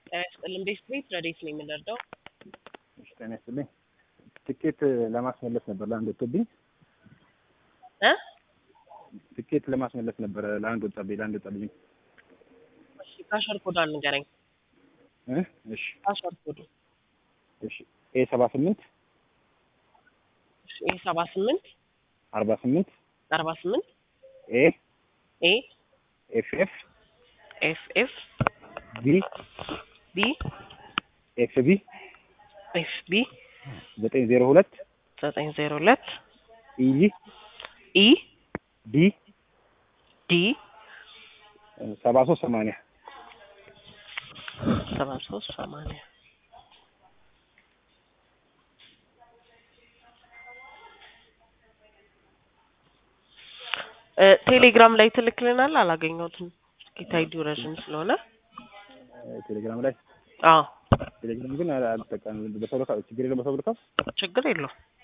ጤና ይስጥልኝ ቤት ቤት ረዴት ነው የምንረዳው? እሺ ጤና ይስጥልኝ። ትኬት ለማስመለስ ነበር ለአንድ ወጥቶብኝ እ ትኬት ለማስመለስ ነበረ ለአንድ ወጣብኝ ለአንድ ወጣብኝ። እሺ ካሸር ኮዷን ንገረኝ። እ እሺ ካሸር ኮዱ እሺ ኤ ሰባ ስምንት ኤ ሰባ ስምንት አርባ ስምንት አርባ ስምንት ኤ ኤ ኤፍ ኤፍ ኤፍ ኤፍ ቢ ቢ ኤፍ ቢ ኤፍ ቢ ዘጠኝ ዜሮ ሁለት ዘጠኝ ዜሮ ሁለት ኢ ኢ ዲ ዲ ሰባ ሶስት ሰማንያ ሰባ ሶስት ሰማንያ ቴሌግራም ላይ ትልክልናል። አላገኘሁትም። ጌታ አይዲ ረዥም ስለሆነ ቴሌግራም ላይ አዎ ቴሌግራም ግን አልጠቀምም። በሰው ልካ ችግር የለውም። በሰው ልካ ችግር የለውም።